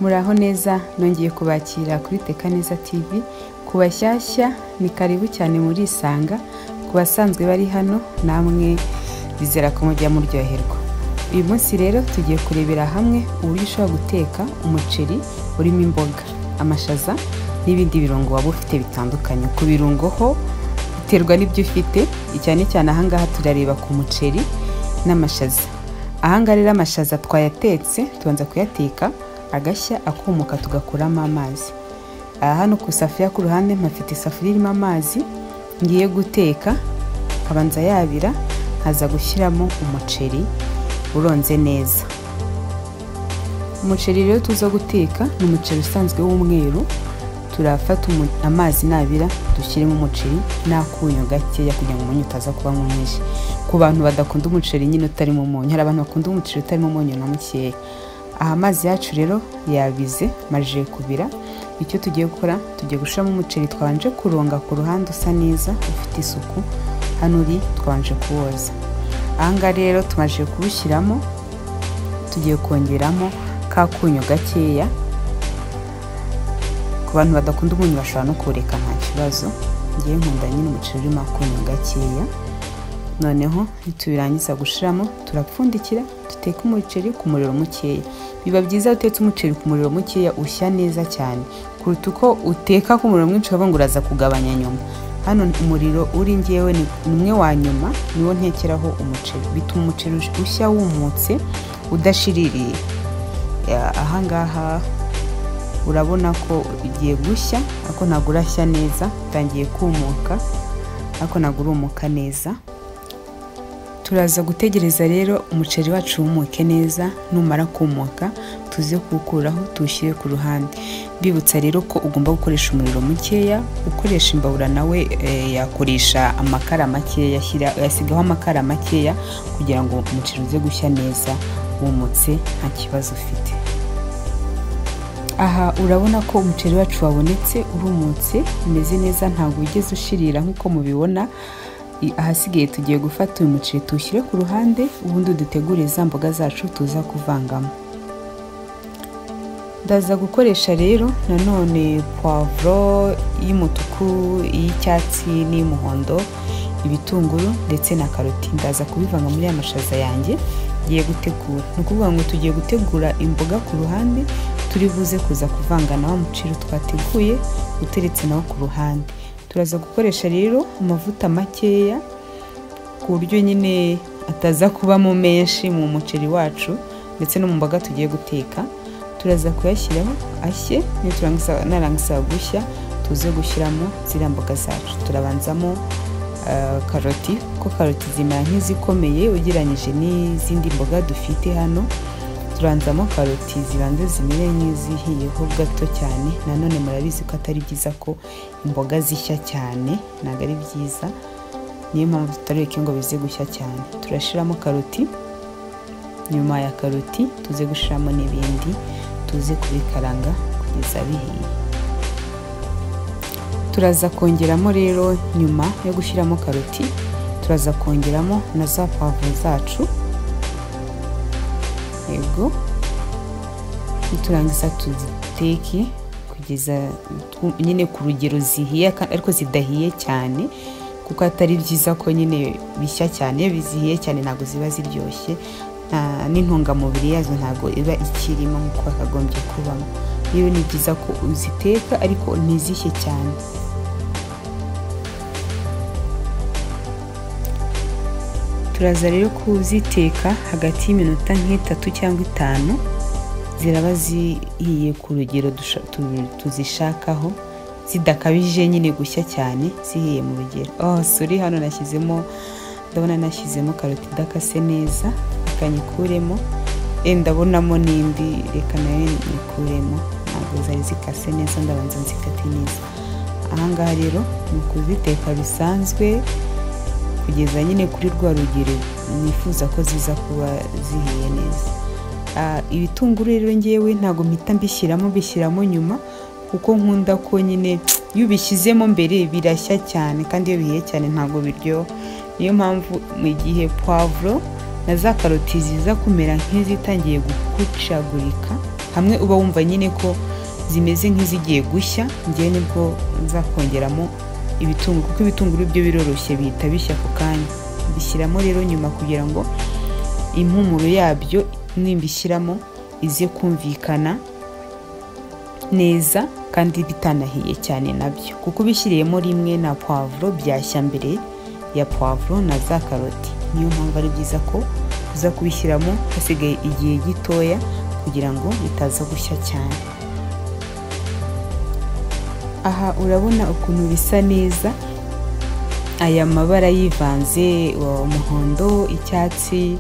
muraho neza nongeye kubakira kuri teka neza tv ku bashyashya ni karibu cyane muri isanga ku basanzwe bari hano namwe bizera ko mujya muryoherwa uyu munsi rero tugiye kurebera hamwe uburyo ushobora guteka umuceri urimo imboga amashaza n'ibindi birungo waba ufite bitandukanye ku birungo ho biterwa n'ibyo ufite cyane cyane ahangaha turareba ku muceri n'amashaza ahangaha rero amashaza twayatetse tubanza kuyateka agashya akumuka tugakuramo amazi aha hano ku isafuriya ku ruhande mpafite isafuriya irimo amazi ngiye guteka abanza yabira nkaza gushyiramo umuceri uronze neza umuceri rero tuza guteka ni umuceri usanzwe w'umweru turafata amazi nabira dushyiremo umuceri n'akunyu gakeya kugira ngo umunyu utaza kuba mwinshi ku bantu badakunda umuceri nyine utarimo umunyu hari abantu bakunda umuceri utarimo umunyu na mukeya aha amazi yacu rero yabize maje kubira icyo tugiye gukora tugiye gushyiramo umuceri twabanje kuronga ku ruhande usa neza ufite isuku hano uri twabanje kuwoza ahangaha rero tumaze kuwushyiramo tugiye kongeramo ka kunyu gakeya ku bantu badakunda umunyu bashobora no kureka nta kibazo ngewe nkunda nyine umuceri urimo akunyu gakeya noneho tubirangiza gushiramo turapfundikira duteka umuceri ku muriro mukeya biba byiza utetse umuceri ku muriro mukeya ushya neza cyane kuruta uko uteka ku muriro mwinshi wabonga uraza kugabanya nyuma hano umuriro uri ngewe ni umwe wa nyuma niwo ntekeraho umuceri bituma umuceri ushya wumutse udashiririye ahangaha urabona ko ugiye gushya ariko ntabwo urashya neza utangiye kumuka ariko ntabwo urumuka neza turaza gutegereza rero umuceri wacu wumuke neza numara kumuka tuze kuwukuraho tuwushyire ku ruhande bibutsa rero ko ugomba gukoresha umuriro mukeya ukoresha imbabura nawe yakoresha amakara makeya yasigaho amakara makeya kugira ngo umuceri uze gushya neza wumutse nta kibazo ufite aha urabona ko umuceri wacu wabonetse urumutse umeze neza ntabwo ugeze ushirira nk'uko mubibona ahasigaye tugiye gufata uyu muceri tuwushyire ku ruhande ubundi dutegure za mboga zacu tuza kuvangamo ndaza gukoresha rero nanone puwavuro y'umutuku iy'icyatsi n'iy'umuhondo ibitunguru ndetse na karoti ndaza kubivanga muri aya mashaza yanjye ngiye gutegura ni ukuvuga ngo tugiye gutegura imboga ku ruhande turi buze kuza kuvanga na wa muceri twateguye uteretse nawo ku ruhande turaza gukoresha rero amavuta makeya ku buryo nyine ataza kubamo menshi mu muceri wacu ndetse no mu mboga tugiye guteka turaza kuyashyiraho ashye narangiza gushya tuze gushyiramo ziriya mboga zacu turabanzamo karoti kuko karoti zimera nk'izikomeye ugereranyije n'izindi mboga dufite hano turanzamo karoti zibanza zimere nk'izihiyeho gato cyane nanone murabizi ko atari byiza ko imboga zishya cyane ntabwo ari byiza niyo mpamvu tutareke ngo bize gushya cyane turashyiramo karoti nyuma ya karoti tuze gushyiramo n'ibindi tuze kubikaranga kugeza bihiye turaza kongeramo rero nyuma yo gushyiramo karoti turaza kongeramo na za pavuro zacu yego niturangiza tuziteke kugeza nyine ku rugero zihiye ariko zidahiye cyane kuko atari byiza ko nyine bishya cyane iyo bizihiye cyane ntabwo ziba ziryoshye n'intungamubiri yazo ntabwo iba ikirimo nk'uko yakagombye kubamo rero ni byiza ko uziteka ariko ntizishye cyane turaza rero kuziteka hagati y'iminota nk'itatu cyangwa itanu ziraba zihiye ku rugero tuzishakaho zidakabije nyine gushya cyane zihiye mu rugero oh sori hano nashyizemo ndabona nashyizemo karoti idakase neza reka nyikuremo ndabonamo n'indi reka nayo nyikuremo ntabwo zari zikase neza ndabanza nzikate neza ahangaha rero ni ukuziteka bisanzwe kugeza nyine kuri rwa rugero nifuza ko ziza kuba zihiye neza ibitunguru rero ngewe ntabwo mpita mbishyiramo mbishyiramo nyuma kuko nkunda ko nyine iyo ubishyizemo mbere birashya cyane kandi iyo bihiye cyane ntabwo biryoha niyo mpamvu mu gihe puwavuro na za karoti ziza kumera nk'izitangiye gukucagurika hamwe uba wumva nyine ko zimeze nk'izigiye gushya ngewe nibwo nzakongeramo ibitunguru kuko ibitunguru byo biroroshye bihita bishya ako kanya mbishyiramo rero nyuma kugira ngo impumuro yabyo nimbishyiramo ize kumvikana neza kandi bitanahiye cyane nabyo kuko ubishyiriyemo rimwe na puwavuro byashya mbere ya puwavuro na za karoti niyo mpamvu ari byiza ko uza kubishyiramo hasigaye igihe gitoya kugira ngo bitaza gushya cyane aha urabona ukuntu bisa neza aya mabara yivanze umuhondo icyatsi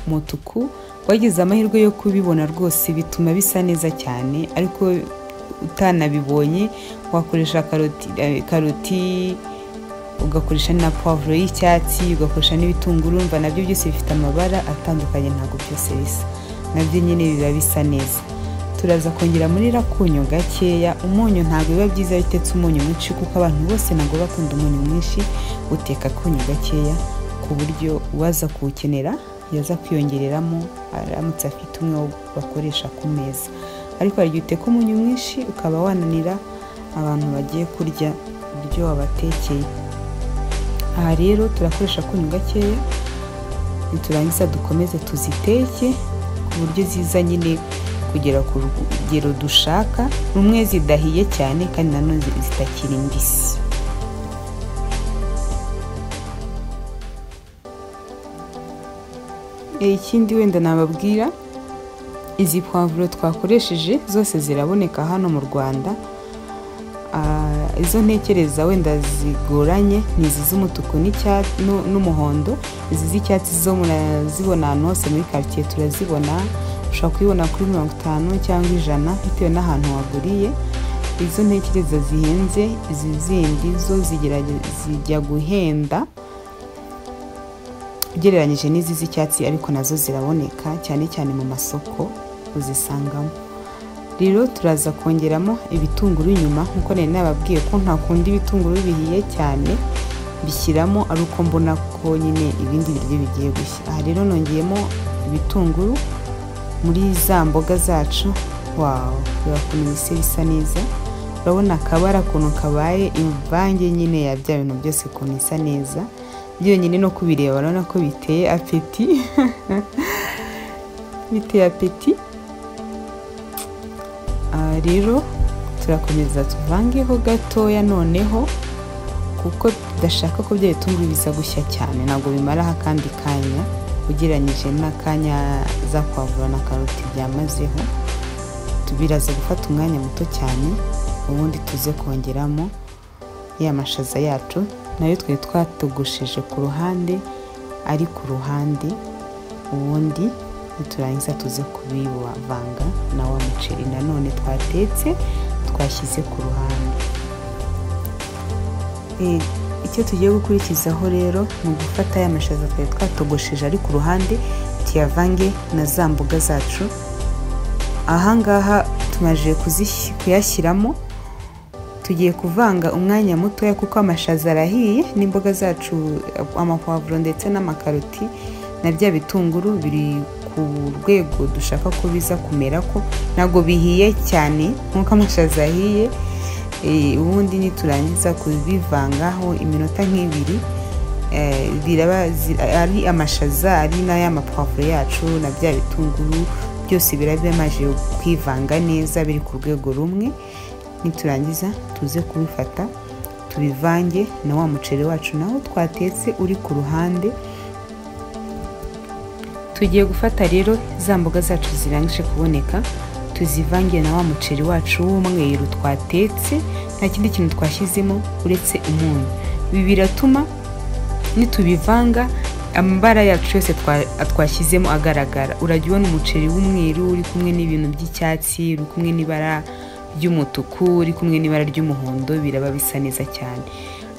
umutuku wagize amahirwe yo kubibona rwose bituma bisa neza cyane ariko utanabibonye wakoresha karoti ugakoresha na puwavuro y'icyatsi ugakoresha n'ibitunguru urumva nabyo byose bifite amabara atandukanye ntabwo byose bisa nabyo nyine biba bisa neza turaza kongera muri rakunyu gakeya umunyu ntabwo biba byiza iyo utetse umunyu mwinshi kuko abantu bose ntabwo bakunda umunyu mwinshi uteka akunyu gakeya ku buryo uwaza kuwukenera yaza kwiyongereramo aramutse afite umwe wo bakoresha ku meza ariko hari igihe uteka umunyu mwinshi ukaba wananira abantu bagiye kurya ibyo wabatekeye aha rero turakoresha akunyu gakeya niturangiza dukomeze tuziteke ku buryo ziza nyine kugera ku rugero dushaka rumwe zidahiye cyane kandi nanone zitakiri mbisi ikindi wenda nababwira izi puwavuro twakoresheje zose ziraboneka hano mu rwanda izo ntekereza wenda zigoranye ni izi z'umutuku n'umuhondo izi z'icyatsi zo murazibona ahantu hose muri karitsiye turazibona ushobora kuyibona kuri mirongo itanu cyangwa ijana bitewe n'ahantu waguriye izo ntekereza zihenze izi zindi zo zijya guhenda ugereranyije n'izi z'icyatsi ariko nazo ziraboneka cyane cyane mu masoko uzisangamo rero turaza kongeramo ibitunguru nyuma nkuko nari nababwiye ko ntakunda ibitunguru bihiye cyane bishyiramo ari uko mbona ko nyine ibindi biryo bigiye gushya aha rero nongeyemo ibitunguru muri za mboga zacu wawe reba ukuntu bise bisa neza urabona akabara ukuntu kabaye imvange nyine ya bya bintu byose ukuntu isa neza byonyine no kubireba urabona ko biteye apeti biteye apeti rero turakomeza tuvangeho gatoya noneho kuko tudashaka ko bya bitunguru biza gushya cyane ntabwo bimaraho akandi kanya ugereranyije n'akanya za kwavura na karoti byamazeho biraza gufata umwanya muto cyane ubundi tuze kongeramo ya mashaza yacu nayo twari twatogosheje ku ruhande ari ku ruhande ubundi niturangiza tuze kubivanga na wa muceri nanone twatetse twashyize ku ruhande icyo tugiye gukurikizaho rero ni ugufata aya mashaza twari twatogosheje ari ku ruhande tuyavange na za mboga zacu ahangaha tumaze kuyashyiramo tugiye kuvanga umwanya mutoya kuko amashaza arahiye n'imboga zacu amapavuro ndetse n'amakaroti na bya bitunguru biri ku rwego dushaka ko biza kumera ko ntabwo bihiye cyane nk'uko amashaza ahiye ubundi niturangiza kubivangaho iminota nk'ibiri ari amashaza ari n'ay'amapavuro yacu na bya bitunguru byose biraba bimaze kwivanga neza biri ku rwego rumwe niturangiza tuze kubifata tubivange na wa muceri wacu nawo twatetse uri ku ruhande tugiye gufata rero za mboga zacu zirangije kuboneka tuzivange na wa muceri wacu w'umweru twatetse nta kindi kintu twashyizemo uretse umunyu ibi biratuma nitubivanga amabara yacu yose twashyizemo agaragara urajya ubona umuceri w'umweru uri kumwe n'ibintu by'icyatsi uri kumwe n'ibara ry'umutuku uri kumwe n'ibara ry'umuhondo biraba bisa neza cyane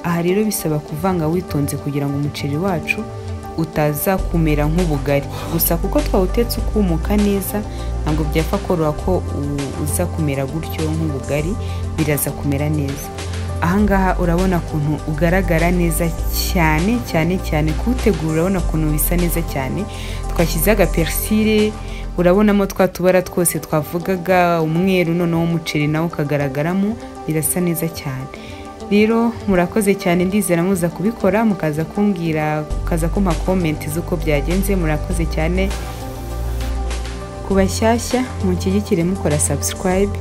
aha rero bisaba kuvanga witonze kugira ngo umuceri wacu utaza kumera nk'ubugari gusa kuko twawutetse ukumuka neza ntabwo byapfa koroha ko uza kumera gutyo nk'ubugari biraza kumera neza ahangaha urabona ukuntu ugaragara neza cyane cyane cyane kuwutegura urabona ukuntu bisa neza cyane twashyizeho agaperisire urabonamo twa tubara twose twavugaga umweru noneho umuceri nawo ukagaragaramo birasa neza cyane rero murakoze cyane ndizera muza kubikora mukaza kumbwira mukaza kumpa komenti z'uko byagenze murakoze cyane ku bashyashya mushyigikire mukora subscribe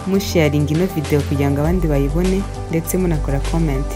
musharinga ino video kugira ngo abandi bayibone ndetse munakora comment